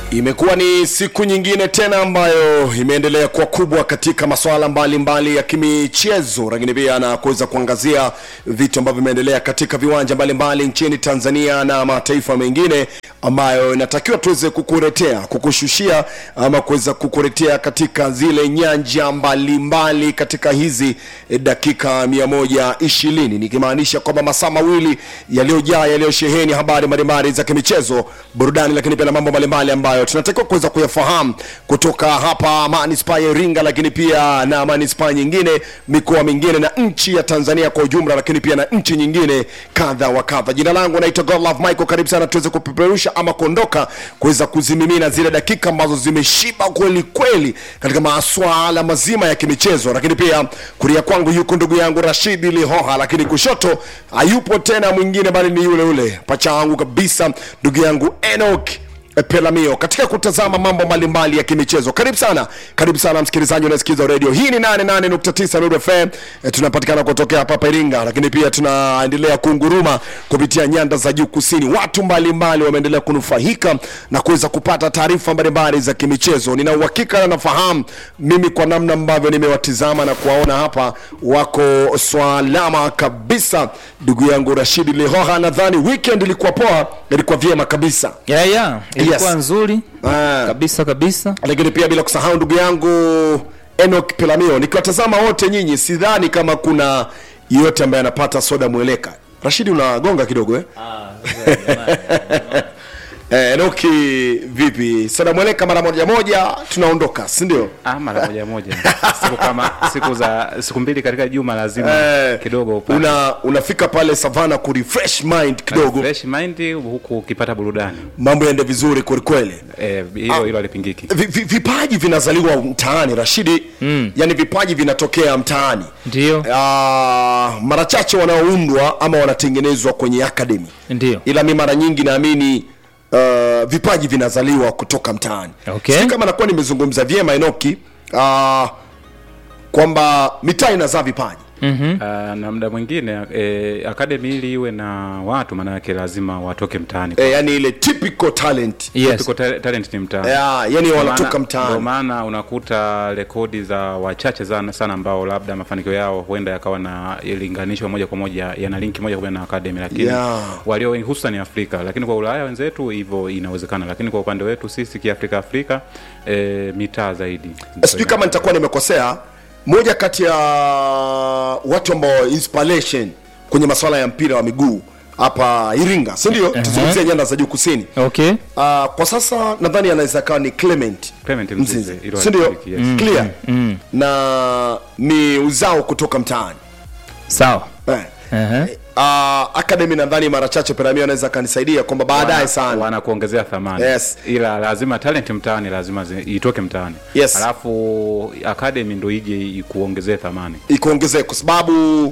Imekuwa ni siku nyingine tena ambayo imeendelea kuwa kubwa katika masuala mbalimbali ya kimichezo, lakini pia na kuweza kuangazia vitu ambavyo vimeendelea katika viwanja mbalimbali nchini Tanzania na mataifa mengine ambayo inatakiwa tuweze kukuletea, kukushushia ama kuweza kukuletea katika zile nyanja mbalimbali mbali katika hizi eh, dakika 120 nikimaanisha kwamba masaa mawili yaliyojaa yaliyosheheni habari mbalimbali za kimichezo, burudani, lakini pia na mambo mbalimbali ambayo tunatakiwa kuweza kuyafahamu kutoka hapa manispaa ya Iringa, lakini pia na manispaa nyingine, mikoa mingine na nchi ya Tanzania kwa ujumla, lakini pia na nchi nyingine kadha wa kadha. Jina langu naitwa Godlove Michael, karibu sana tuweze kupeperusha ama kuondoka kuweza kuzimimina zile dakika ambazo zimeshiba kweli kweli katika masuala mazima ya kimichezo, lakini pia kulia kwangu yuko ndugu yangu Rashidi Lihoha, lakini kushoto hayupo tena mwingine bali ni yule yule pacha wangu kabisa, ndugu yangu Enoch Pelamio katika kutazama mambo mbalimbali ya kimichezo. Karibu sana, karibu sana msikilizaji unasikiza redio hii. Ni 88.9 Nuru FM. E, tunapatikana kutokea hapa hapa Iringa, lakini pia tunaendelea kunguruma kupitia nyanda za juu kusini. Watu mbalimbali wameendelea kunufaika na kuweza kupata taarifa mbalimbali za kimichezo. Nina uhakika na nafahamu mimi kwa namna ambavyo nimewatizama na kuwaona hapa, wako swalama kabisa. Ndugu yangu Rashidi Lihoha, nadhani weekend ilikuwa poa, ilikuwa vyema kabisa. ya ya ilikuwa Yes. nzuri Ah. kabisa kabisa lakini pia bila kusahau ndugu yangu Enoch Pelamio, nikiwatazama wote nyinyi, sidhani kama kuna yeyote ambaye anapata soda mweleka. Rashidi, unagonga kidogo eh? Eh, Enoki vipi? Soda mweleka mara moja moja tunaondoka, si ndio? Ah, mara moja moja siku kama siku za siku mbili katika juma lazima Eh, kidogo upate una unafika pale Savana ku refresh mind kidogo, fresh mind huku ukipata burudani mambo yaende vizuri kweli kweli. eh, hilo hilo halipingiki. Vi- vi- vipaji vinazaliwa mtaani Rashidi, mm. yani vipaji vinatokea mtaani ndio Ah, mara chache wanaoundwa ama wanatengenezwa kwenye academy, ndio ila mi mara nyingi naamini uh, vipaji vinazaliwa kutoka mtaani. Okay. Sijui kama nakuwa nimezungumza vyema Enoki, uh, kwamba mitaa inazaa vipaji Ah, na muda mwingine eh, academy ili iwe na watu maana yake lazima watoke mtaani. e, yani ile typical talent yes Tuko ta- talent ni mtaani. yeah, yani wanatoka Ndio mtaani maana unakuta rekodi za wachache sana, sana ambao labda mafanikio yao huenda yakawa na ilinganishwa moja kwa moja yana linki moja kwa moja na academy, lakini Yeah. walio wengi hususan ni Afrika, lakini kwa Ulaya wenzetu hivyo inawezekana, lakini kwa upande wetu sisi kiafrika Afrika e, mitaa zaidi. sijui kama nitakuwa nimekosea moja kati ya watu ambao inspiration kwenye masuala ya mpira wa miguu hapa Iringa, si ndio? Tuzungumzie nyanda za juu kusini. okay Uh, kwa sasa nadhani anaweza kawa ni Clement Clement Mzize, Mzize, hilo si ndio? halipiki, yes. Clear na ni uzao kutoka mtaani sawa eh. Ehe. Uh, academy nadhani mara chache Peramio anaweza akanisaidia kwamba baadaye Wana- sana wanakuongezea thamani Yes. ila lazima talent mtaani lazima zi, itoke mtaani Yes. alafu academy ndo ije ikuongezee thamani ikuongezee kwa sababu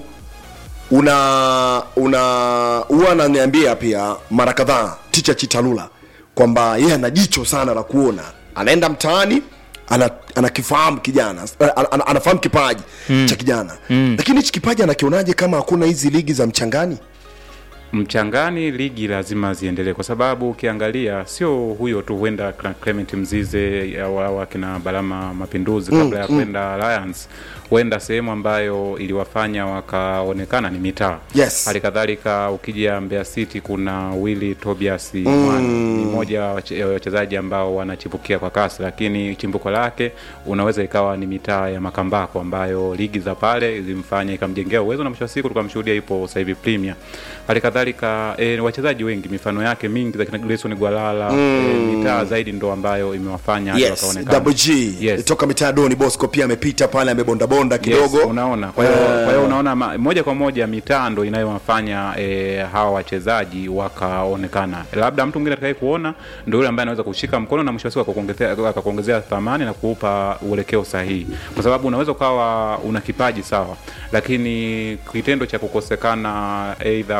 una una huwa ananiambia pia mara kadhaa ticha Chitalula kwamba yeye ana jicho sana la kuona, anaenda mtaani ana anakifahamu kijana ana, ana, anafahamu kipaji cha kijana lakini hichi kipaji anakionaje kama hakuna hizi ligi za mchangani? mchangani ligi lazima ziendelee kwa sababu ukiangalia sio huyo tu huenda kina Clement Mzize au au akina Balama Mapinduzi kabla ya kwenda Alliance huenda sehemu ambayo iliwafanya wakaonekana ni mitaa Yes. hali kadhalika ukija Mbeya City kuna Willy Tobias Mwani ni mmoja wa wache- wa wachezaji ambao wanachipukia kwa kasi lakini chimbuko lake unaweza ikawa ni mitaa ya Makambako ambayo ligi za pale ilimfanya ikamjengea uwezo na mwisho wa siku tukamshuhudia ipo sasa hivi Premier hali kadhalika e, wachezaji wengi mifano yake mingi za kina Grayson Gwalala e, mitaa zaidi ndo ambayo imewafanya hadi Yes, wakaonekana Double G Yes. toka mitaa Doni Bosco pia amepita pale amebondabonda kidogo Yes, unaona kwa hiyo kwa hiyo unaona ma, moja kwa moja mitando inayowafanya e, hawa wachezaji wakaonekana labda mtu mwingine atakaye kuona ndio yule ambaye anaweza kushika mkono na mwisho wa siku akakuongezea akakuongezea thamani na kuupa uelekeo sahihi kwa sababu unaweza ukawa una kipaji sawa lakini kitendo cha kukosekana either platform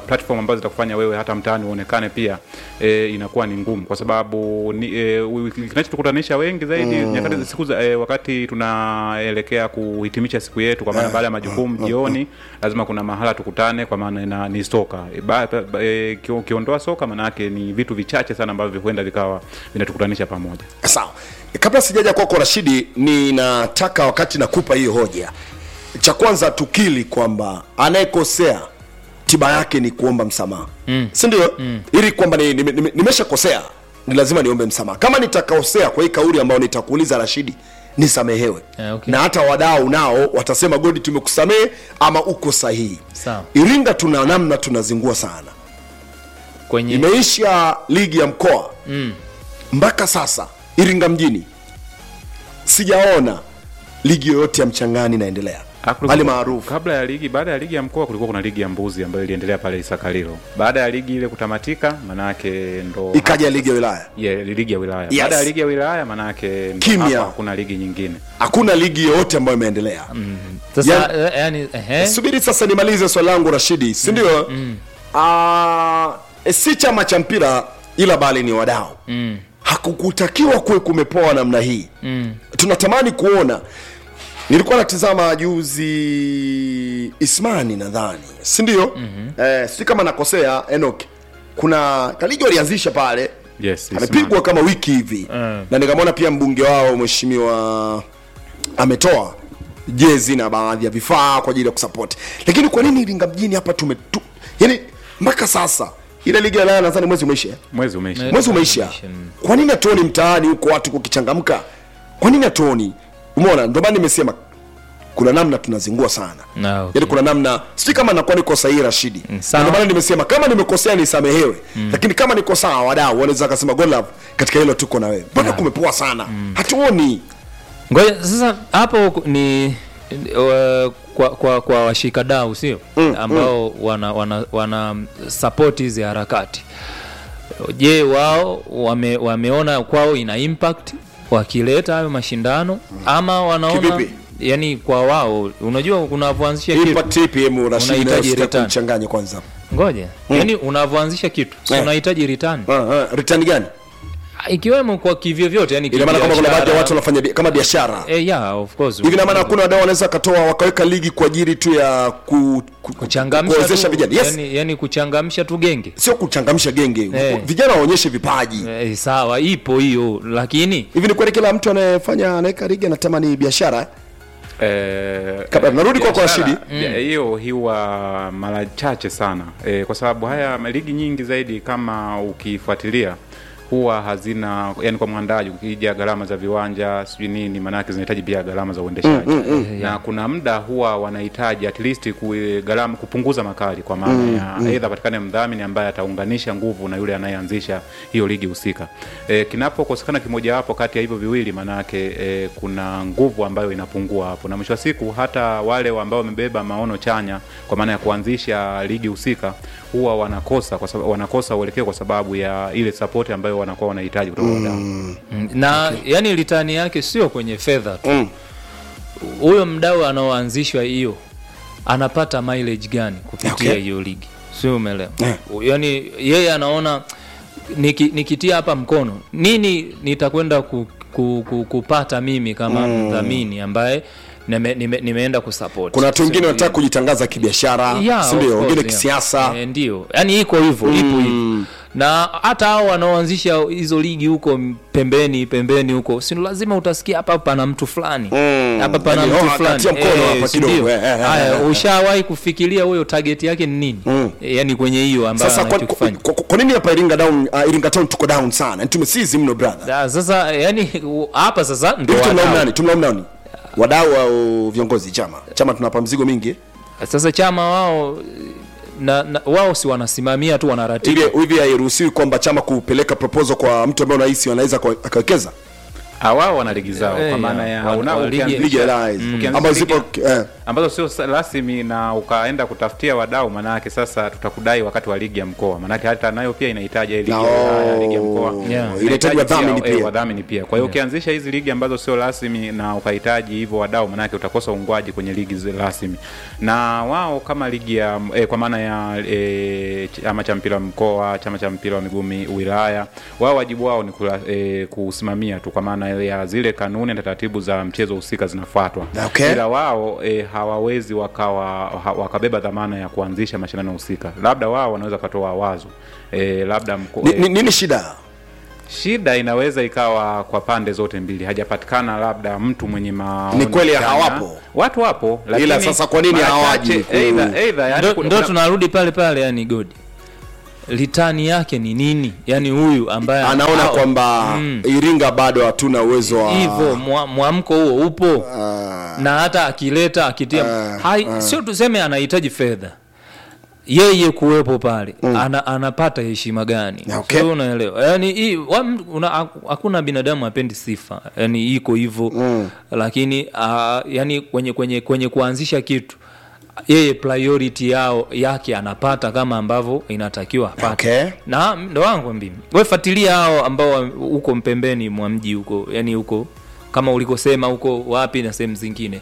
ambazo zitakufanya wewe hata mtaani uonekane pia e, inakuwa ni ngumu kwa sababu ni, e, wi- kinachotukutanisha wengi zaidi nyakati siku za, e, wakati tunaelekea kuhitimisha siku yetu kwa maana baada ya majukumu jioni lazima kuna mahala tukutane kwa maana ina- ni soka e, ba, ba, e, kio- ukiondoa soka maana yake ni vitu vichache sana ambavyo huenda vikawa vinatukutanisha pamoja sawa kabla sijaja kwako rashidi ninataka wakati nakupa hiyo hoja cha kwanza tukili kwamba anayekosea tiba yake ni kuomba msamaha mm. sindio mm. ili kwamba nimeshakosea ni, ni, nimeshakosea, ni lazima niombe msamaha kama nitakosea kwa hii kauli ambayo nitakuuliza rashidi nisamehewe Eh, okay. na hata wadau nao watasema godi tumekusamehe ama uko sahihi Sawa. iringa tuna namna tunazingua sana kwenye imeisha ligi ya mkoa mm. mpaka sasa iringa mjini sijaona ligi yoyote ya mchangani inaendelea Ah, kulikuwa- hali maarufu kabla ya ligi baada ya ligi ya mkoa kulikuwa kuna ligi ya mbuzi ambayo iliendelea pale isakalilo baada ya ligi ile kutamatika manake ndo ikaja ligi ya wilaya yeah, ligi ya wilaya Yes. baada ya ligi ya wilaya manake ndo Kimya. hapa hakuna ligi nyingine hakuna ligi yoyote ambayo imeendelea mm. sasa ya- eh, yani ehe subiri sasa nimalize swali langu rashidi sindio mm. e, si chama cha mpira ila bali ni wadau mm. hakukutakiwa kuwe kumepoa namna hii mm. tunatamani kuona nilikuwa natizama juzi ismani nadhani sindio mm-hmm. eh, si kama nakosea enok kuna kaligi walianzisha pale yes amepigwa kama wiki hivi Mm. na nikamwona pia mbunge wao mheshimiwa ametoa jezi na baadhi ya vifaa kwa ajili ya kusapoti lakini kwa nini iringa mjini hapa tume tu, yani mpaka sasa ile ligi ya Ulaya nadhani mwezi umeisha eh? mwezi umeisha Me- mwezi umeisha umeisha, mm. kwa nini hatuoni mtaani huko watu kukichangamka kwa nini hatuoni umeona ndio maana nimesema kuna namna tunazingua sana Na, okay. yaani kuna namna sijui kama nakuwa niko sahihi rashidi Mm, Na sawa. ndio maana nimesema kama nimekosea nisamehewe lakini kama niko sawa wadau wanaweza akasema God love katika hilo tuko na wewe mbona kumepoa sana hatuoni ngoja sasa hapo ku- ni uh, kwa, kwa, kwa washikadau sio Mm, ambao wana, wana, wana support hizi harakati je wao wame, wameona kwao ina impact wakileta hayo mashindano ama wanaona Kivipi? yani kwa wao unajua unavyoanzisha kitu impact ipi emu rashidi Unahitaji na return. kumchanganya kwanza ngoja yani unavyoanzisha kitu si Eh. unahitaji return Ah, ah, return gani ikiwemo kwa kivyovyote yani ina maana kama kuna baadhi ya kibiashara. watu wanafanya bi- kama biashara eh, yeah, of course hivi na maana hakuna wadau wanaweza katoa wakaweka ligi kwa ajili tu ya ku, ku, kuchangamsha kuwezesha tu, vijana yes yani, yani kuchangamsha tu genge sio kuchangamsha genge Eh. vijana waonyeshe vipaji eh, sawa ipo hiyo lakini hivi ni kweli kila mtu anayefanya anaweka ligi anatamani biashara eh? Eh, Kabla- narudi kwako biashara, Rashidi. bia- hiyo huwa mara chache sana e, kwa sababu haya ligi nyingi zaidi kama ukifuatilia huwa hazina yani kwa mwandaji ukija gharama za viwanja sijui nini maanake zinahitaji pia gharama za uendeshaji na kuna muda huwa wanahitaji at least ku, gharama kupunguza makali kwa maana ya aidha patikane mdhamini ambaye ataunganisha nguvu na yule anayeanzisha hiyo ligi husika e, kinapokosekana kimojawapo kati ya hivyo viwili maanake e, kuna nguvu ambayo inapungua hapo na mwisho wa siku hata wale ambao wamebeba maono chanya kwa maana ya kuanzisha ligi husika huwa wanakosa kwa sababu wanakosa uelekeo kwa sababu ya ile support ambayo wanakuwa wanahitaji kutoka wadau mm, na yani litani yake sio kwenye fedha tu Mm. huyo mdau anaoanzishwa hiyo anapata mileage gani kupitia Okay. hiyo ligi sio umeelewa Eh. yani yeye anaona niki, nikitia hapa mkono nini nitakwenda ku, ku, ku, kupata mimi kama mdhamini ambaye nime, nime, nimeenda kusupport kuna watu wengine Sio- wanataka kujitangaza kibiashara Yeah, of sindio course, wengine yeah. kisiasa Eh, ndio yani iko hivyo ipo hivyo na hata hao wanaoanzisha hizo ligi huko m- pembeni pembeni huko si lazima utasikia hapa pana mtu fulani Mm. hapa pana Yani, mtu oh, fulani akatia mkono hapa si kidogo, ndio? eh, eh, eh, haya eh, eh. ushawahi kufikiria huyo target yake ni nini Mm. Eh, yani kwenye hiyo ambayo sasa kwa, kwa, anachokifanya kwa, kwa nini hapa iringa down uh, iringa town tuko down sana tumesizi mno brother Da, sasa yani u- hapa sasa ndo hivi tumlaumu wadau. nani tumlaumu nani wadau au viongozi chama chama tunapa mzigo mingi sasa chama wao na, na wao si wanasimamia tu wanaratibu ili hivi hairuhusiwi kwamba chama kupeleka proposal kwa mtu ambaye unahisi anaweza kwa- akawekeza Ah, wao wana ligi zao Eh, kwa maana ya, ya wana- unao wa ligi- ukianzisha- ligi ya Ulaya hizi. ukianzisha ambazo ligi zipo eh. ambazo sio sa- rasmi na ukaenda kutafutia wadau manake sasa tutakudai wakati wa ligi ya mkoa manake hata nayo pia inahitaji ile ligi ya No. Ulaya, ligi ya mkoa Yeah. inahitaji wadhamini pia, eh, pia wadhamini pia kwa hiyo ukianzisha hizi ligi ambazo sio rasmi na ukahitaji hivyo wadau manake utakosa uungwaji kwenye ligi zi- rasmi na wao kama ligi ya eh, kwa maana ya eh, chama cha mpira wa mkoa chama cha mpira wa miguu mi- wilaya wao wajibu wao ni kula, eh, kusimamia tu kwa maana ya zile kanuni na taratibu za mchezo husika zinafuatwa Okay. ila wao eh, hawawezi wakawa ha, wakabeba dhamana ya kuanzisha mashindano husika labda wao wanaweza wakatoa wazo eh, labda mko, Ni- eh, ni- nini shida shida inaweza ikawa kwa pande zote mbili hajapatikana labda mtu mwenye maoni Ni kweli chanya. hawapo. watu wapo lakini Ila sasa kwa nini mara hawaji chache, ku- either- either, yani ndo, kuna- ndo kuna- tunarudi pale pale yani godi litani yake ni nini yani huyu ambaye anaona hao- kwamba iringa bado hatuna uwezo wa hivyo mwa- mwamko huo upo Ah. na hata akileta akitia Ah, hai, sio tuseme anahitaji fedha yeye kuwepo pale ana, anapata heshima gani Okay. Sio unaelewa yani hii wa- una- hakuna binadamu apendi sifa yani iko hivyo lakini uh, yani kwenye kwenye kwenye kuanzisha kitu yeye priority yao yake anapata kama ambavyo inatakiwa apate Okay. na ndo wangu mimi we fuatilia hao ambao wa- huko mpembeni mwa mji huko yani huko kama ulikosema huko wapi na sehemu zingine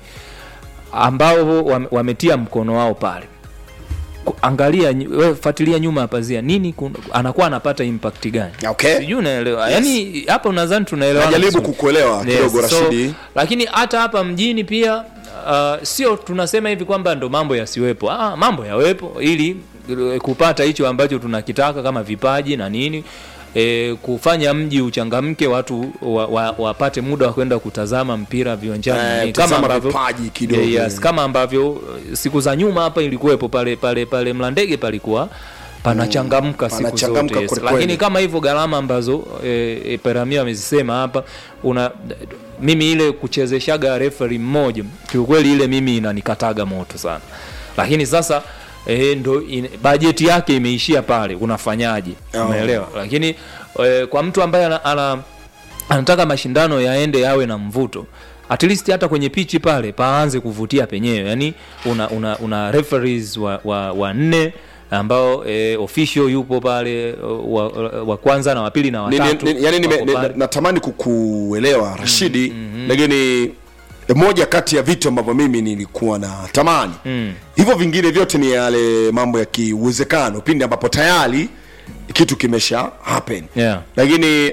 ambao wame- wametia mkono wao pale Ku- angalia nyu- we fuatilia nyuma ya pazia nini kun, anakuwa anapata impact gani Okay. sijui unaelewa yani hapa nadhani tunaelewa najaribu kukuelewa kidogo rashidi lakini hata hapa mjini pia uh, sio tunasema hivi kwamba ndo mambo yasiwepo ah, mambo yawepo ili eh, kupata hicho ambacho tunakitaka kama vipaji na nini E, kufanya mji uchangamke watu wa, wa, wapate muda wa kwenda kutazama mpira viwanjani Eh, na nini. kutazama vipaji kidogo. Eh, yes, kama ambavyo eh, siku za nyuma hapa ilikuwepo pale pale pale mlandege palikuwa panachangamka siku panachangamka zote yes. kwelikweli. lakini kama hivyo gharama ambazo e, e, peramia amezisema hapa una mimi ile kuchezeshaga referi mmoja kiukweli ile mimi inanikataga moto sana lakini sasa e, ndo in, bajeti yake imeishia pale unafanyaje Oh. umeelewa lakini e, kwa mtu ambaye ana, ana, anataka mashindano yaende yawe na mvuto at least hata kwenye pichi pale paanze kuvutia penyewe yani una, una, una referees wa, wa, wa nne ambao e, official yupo pale wa, wa kwanza na wa pili na Ni- ni- watatu ni- yani nime- wako ni- pale. natamani kukuelewa rashidi lakini moja kati ya vitu ambavyo mimi nilikuwa na tamani hivyo vingine vyote ni yale mambo ya kiuwezekano pindi ambapo tayari kitu kimesha happen Yeah. lakini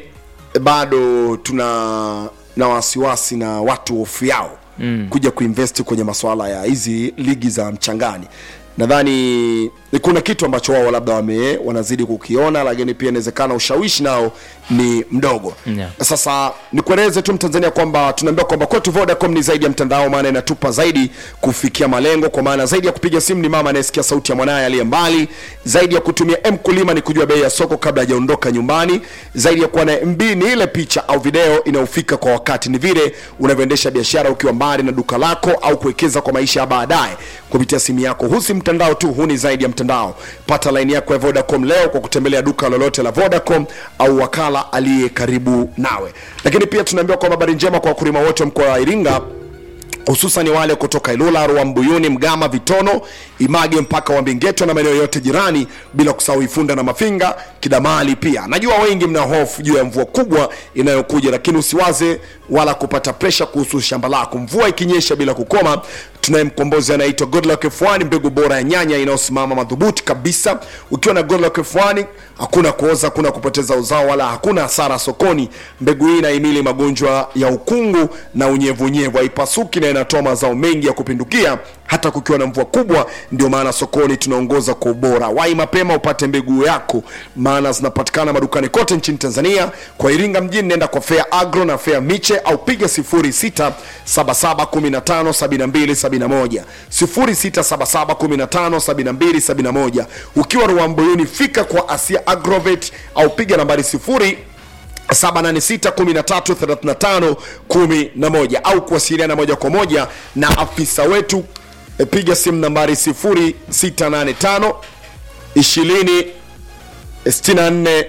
bado tuna na wasiwasi na watu hofu yao mm. kuja kuinvest kwenye masuala ya hizi ligi za mchangani nadhani kuna kitu ambacho wao labda wame wanazidi kukiona lakini pia inawezekana ushawishi nao ni mdogo Yeah. sasa nikueleze tu mtanzania kwamba tunaambiwa kwamba kwetu vodacom ni zaidi ya mtandao maana inatupa zaidi kufikia malengo kwa maana zaidi ya kupiga simu ni mama anayesikia sauti ya mwanaye aliye mbali zaidi ya kutumia mkulima ni kujua bei ya soko kabla hajaondoka nyumbani zaidi ya kuwa na mb ni ile picha au video inayofika kwa wakati ni vile unavyoendesha biashara ukiwa mbali na duka lako au kuwekeza kwa maisha ya baadaye kupitia simu yako huu si mtandao tu huu ni zaidi ya mtandao pata laini yako ya vodacom leo kwa kutembelea duka lolote la vodacom au wakala aliye karibu nawe lakini pia tunaambiwa kwamba habari njema kwa wakulima wote wa mkoa wa iringa hususan wale kutoka Ilula, Ruaha, Mbuyuni, Mgama, Vitono, Image mpaka wa Mbingeto na maeneo yote jirani, bila kusahau Ifunda na Mafinga, Kidamali pia. Najua wengi mna hofu juu ya mvua kubwa inayokuja, lakini usiwaze wala kupata presha kuhusu shamba lako. Mvua ikinyesha bila kukoma, tunaye mkombozi anaitwa Godluck F1, mbegu bora ya nyanya inayosimama madhubuti kabisa. Ukiwa na Godluck F1 hakuna kuoza, hakuna kupoteza uzao, wala hakuna hasara sokoni. Mbegu hii inahimili magonjwa ya ukungu na unyevunyevu, haipasuki na inatoa mazao mengi ya kupindukia hata kukiwa na mvua kubwa. Ndio maana sokoni tunaongoza kwa ubora. Wai mapema upate mbegu yako, maana zinapatikana madukani kote nchini Tanzania. Kwa Iringa mjini, nenda kwa Fair Agro na Fair Miche au piga 0677157271 0677157271. Ukiwa Ruambuyuni, fika kwa Asia Agrovet au piga nambari 0 786133511 au kuwasiliana moja kwa moja na afisa wetu e, piga simu nambari 0685 20 64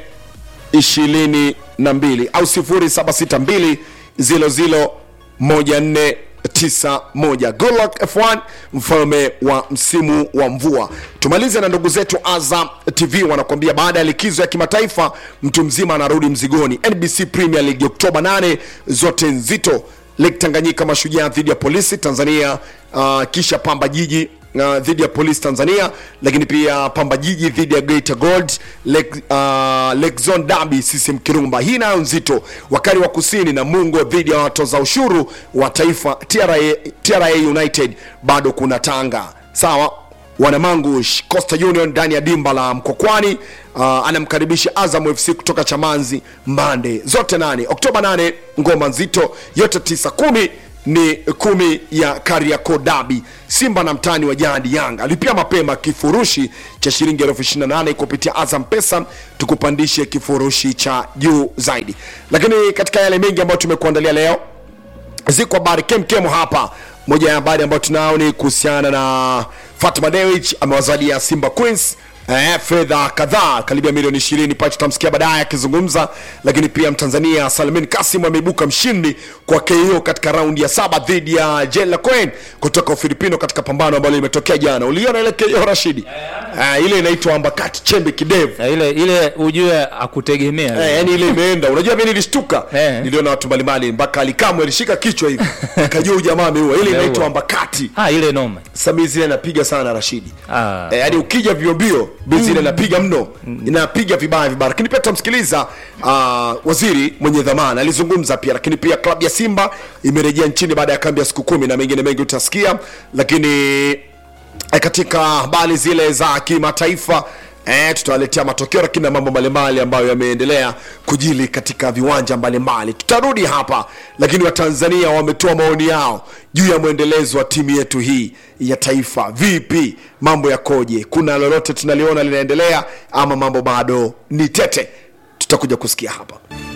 22 au 0762 00 14 91 Goodluck F1 mfalme wa msimu wa mvua. Tumalize na ndugu zetu Azam TV wanakuambia baada ya likizo ya kimataifa mtu mzima anarudi mzigoni. NBC Premier League Oktoba 8 zote nzito. Lake Tanganyika Mashujaa dhidi ya Polisi Tanzania, uh, kisha Pamba Jiji uh, dhidi ya Polisi Tanzania, lakini pia Pamba Jiji dhidi ya Geita Gold, Lake, uh, Lake Zone Derby CCM Kirumba. Hii nayo nzito. Wakali wa Kusini na Mungo dhidi ya watoza ushuru wa taifa TRA, TRA United. Bado kuna Tanga sawa Wanamangush Coastal Union ndani ya dimba la Mkokwani uh, anamkaribisha Azam FC kutoka Chamanzi Mbande, zote nane Oktoba 8, ngoma nzito yote tisa kumi ni kumi ya Kariakoo Derby. Simba na mtani wa jadi Yanga alipia mapema kifurushi cha shilingi elfu ishirini na nane kupitia Azam Pesa, tukupandishe kifurushi cha juu zaidi. Lakini katika yale mengi ambayo tumekuandalia leo ziko habari kemkemo hapa. Moja ya habari ambayo tunao ni kuhusiana na Fatma Dewich amewazalia Simba Queens eh, fedha kadhaa karibia milioni 20 pale tutamsikia baadaye akizungumza. Lakini pia Mtanzania Salmin Kasim ameibuka mshindi kwa KO katika raundi ya saba dhidi ya Jela Cohen kutoka Ufilipino katika pambano ambalo limetokea jana. Uliona ile KO Rashidi? Eh, ile inaitwa ambakati chembe kidevu Na ile ile ujue akutegemea Eh, yani ile imeenda. Unajua mimi nilishtuka. Eh. Niliona watu mbalimbali mpaka alikamwe alishika kichwa hivi. Akajua huyu jamaa ameua. Ile Ameua. inaitwa ambakati. ah, ile noma Sasa zile napiga sana Rashidi. Ah. Eh, yani ukija vio mbio zile napiga mno. Inapiga vibaya vibaya. Lakini pia tutamsikiliza uh, waziri mwenye dhamana alizungumza pia, lakini pia klabu ya Simba imerejea nchini baada ya kambi ya siku kumi na mengine mengi utasikia, lakini eh, katika habari zile za kimataifa eh, tutawaletea matokeo lakini na mambo mbalimbali ambayo yameendelea kujili katika viwanja mbalimbali. Tutarudi hapa, lakini Watanzania wametoa maoni yao juu ya mwendelezo wa timu yetu hii ya taifa. Vipi, mambo yakoje? Kuna lolote tunaliona linaendelea ama mambo bado ni tete? Tutakuja kusikia hapa.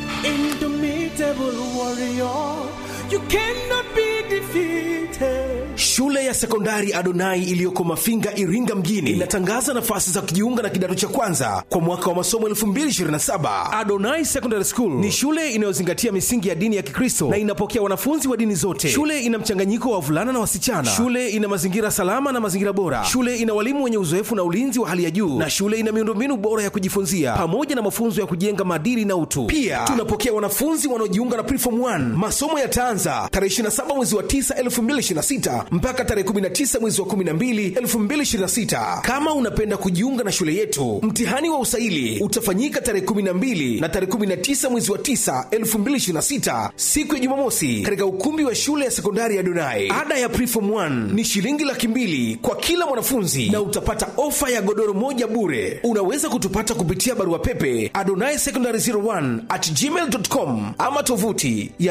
Indomitable warrior, you cannot be defeated. Shule ya sekondari Adonai iliyoko Mafinga, Iringa mjini inatangaza nafasi za kujiunga na kidato cha kwanza kwa mwaka wa masomo 2027. Adonai Secondary School ni shule inayozingatia misingi ya dini ya Kikristo na inapokea wanafunzi wa dini zote. Shule ina mchanganyiko wa wavulana na wasichana. Shule ina mazingira salama na mazingira bora. Shule ina walimu wenye uzoefu na ulinzi wa hali ya juu, na shule ina miundombinu bora ya kujifunzia pamoja na mafunzo ya kujenga maadili na utu. Pia tunapokea wanafunzi wanaojiunga na Preform 1. Masomo yataanza tarehe 27 mwezi wa 9 2026 mpaka tarehe 19 mwezi wa 12 2026. Kama unapenda kujiunga na shule yetu, mtihani wa usaili utafanyika tarehe 12 na tarehe 19 mwezi wa 9 2026, siku ya Jumamosi, katika ukumbi wa shule ya sekondari ya Donai. Ada ya Preform 1 ni shilingi laki mbili kwa kila mwanafunzi na utapata ofa ya godoro moja bure. Unaweza kutupata kupitia barua pepe adonai secondary 01 at gmail.com ama tovuti ya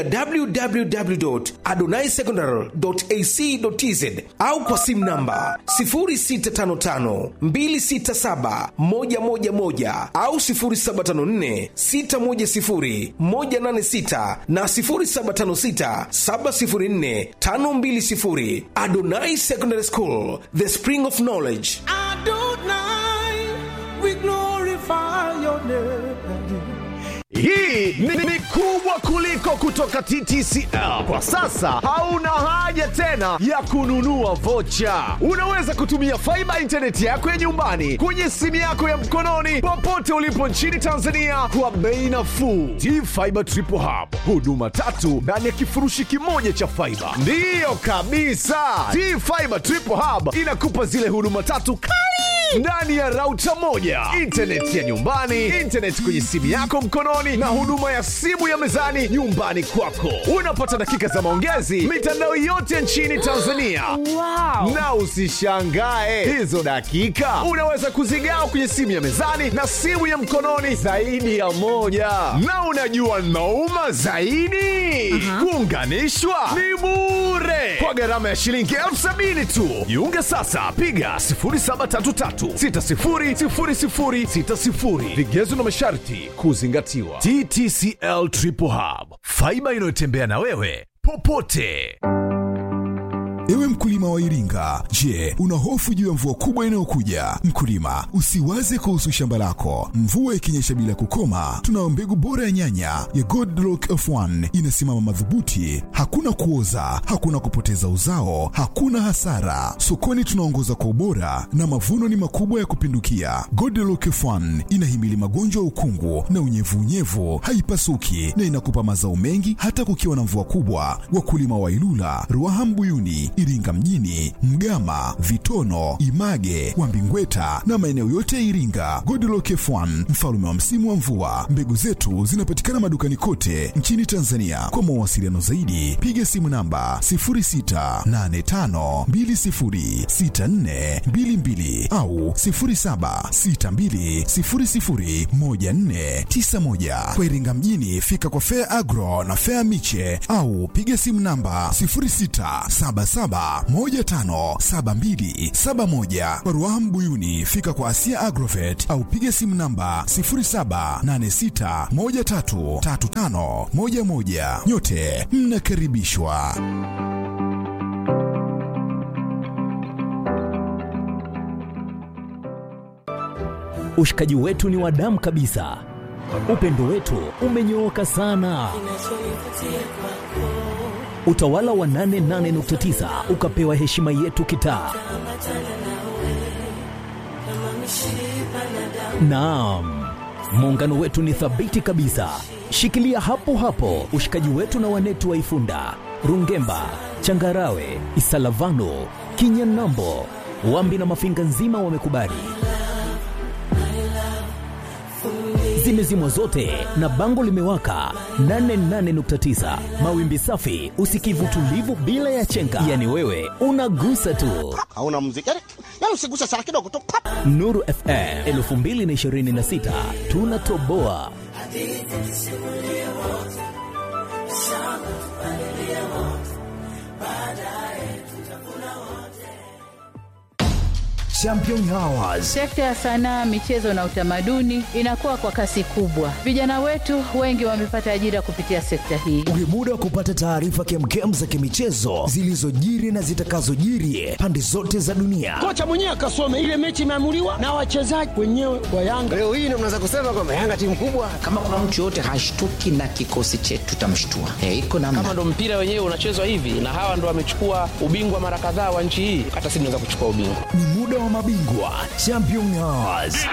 www.adonaisecondary.ac.tz au kwa simu namba 0655267111 au 0754610186 na 0756704520. Adonai Secondary School, the spring of knowledge. Adonai, we glorify your name. Hii ni, ni kubwa kuliko kutoka TTCL. Kwa sasa hauna haja tena ya kununua vocha. Unaweza kutumia faiba intaneti yako ya nyumbani kwenye simu yako ya mkononi popote ulipo nchini Tanzania kwa bei nafuu. T-Fiber Triple Hub, huduma tatu ndani ya kifurushi kimoja cha faiba. Ndiyo kabisa, T-Fiber Triple Hub inakupa zile huduma tatu kali ndani ya rauta moja, intaneti ya nyumbani, intaneti kwenye simu yako mkononi, na huduma ya simu ya mezani nyumbani kwako. Unapata dakika za maongezi mitandao yote nchini Tanzania. Wow. Na usishangae hizo dakika unaweza kuzigawa kwenye simu ya mezani na simu ya mkononi zaidi ya moja. Na unajua nauma zaidi, kuunganishwa ni bure kwa gharama ya shilingi elfu sabini tu. Jiunge sasa, piga 0733600060. Vigezo na masharti kuzingatiwa. TTCL Triple Hub, faiba inayotembea na wewe popote. Ewe mkulima wa Iringa, je, una hofu juu ya mvua kubwa inayokuja? Mkulima, usiwaze kuhusu shamba lako. Mvua ikinyesha bila kukoma, tunayo mbegu bora ya nyanya ya Godlock F1 inasimama madhubuti, hakuna kuoza, hakuna kupoteza uzao, hakuna hasara. Sokoni tunaongoza kwa ubora na mavuno ni makubwa ya kupindukia. Godlock F1 inahimili magonjwa ya ukungu na unyevunyevu, haipasuki na inakupa mazao mengi hata kukiwa na mvua kubwa. Wakulima wa Ilula, Ruaha Mbuyuni, Iringa mjini, Mgama, Vitono, Image, Wambingweta na maeneo yote ya Iringa. Godlock F1 mfalume wa msimu wa mvua. Mbegu zetu zinapatikana madukani kote nchini Tanzania. Kwa mawasiliano zaidi, piga simu namba 0685206422 au 0762001491. Kwa Iringa mjini, fika kwa Fair Agro na Fair Miche au piga simu namba 0677157271. Kwa Ruaha Mbuyuni, fika kwa Asia Agrovet au piga simu namba 0786133511. Nyote mnakaribishwa. Ushikaji wetu ni wa damu kabisa, upendo wetu umenyooka sana. Utawala wa 88.9 ukapewa heshima yetu kitaa. Naam, muungano wetu ni thabiti kabisa. Shikilia hapo hapo ushikaji wetu na wanetu wa Ifunda, Rungemba, Changarawe, Isalavano, Kinyanambo, Wambi na Mafinga nzima wamekubali. Zimezimwa zote na bango limewaka 88.9 mawimbi safi, usikivu tulivu bila ya chenga, yani wewe unagusa tu. hauna muziki yani, yani usiguse sana kidogo tu pap. Nuru FM 2026 tunatoboa. Champion Hours Sekta ya sanaa, michezo na utamaduni inakuwa kwa kasi kubwa. Vijana wetu wengi wamepata ajira kupitia sekta hii. Ni muda wa kupata taarifa kemkem za kimichezo zilizojiri na zitakazojiri pande zote za dunia. kocha mwenyewe akasome ile mechi imeamuliwa na wachezaji wenyewe wa Yanga. Leo hii ndio mnaweza kusema kwamba Yanga timu kubwa. kama kuna mtu yoyote hashtuki na kikosi chetu tutamshtua. E, iko namna. kama ndo mpira wenyewe unachezwa hivi na hawa ndo wamechukua ubingwa mara kadhaa wa nchi hii hata sisi tunaweza kuchukua ubingwa Ni muda wa mabingwa Champion Hours.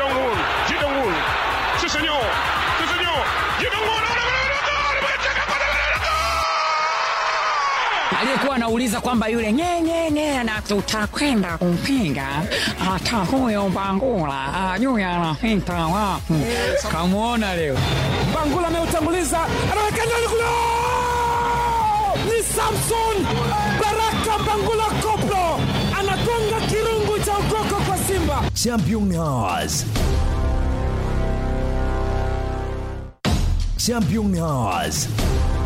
aliyekuwa anauliza kwamba yule nyenyenye na tutakwenda kumpinga hata huyo Mbangula ajui anapita wapi. Kamwona leo Bangula ameutanguliza, anaweka ndani kule, ni Samson Baraka Bangula Koplo anagonga kirungu cha ukoko kwa Simba. Champion Hours. Champion Hours.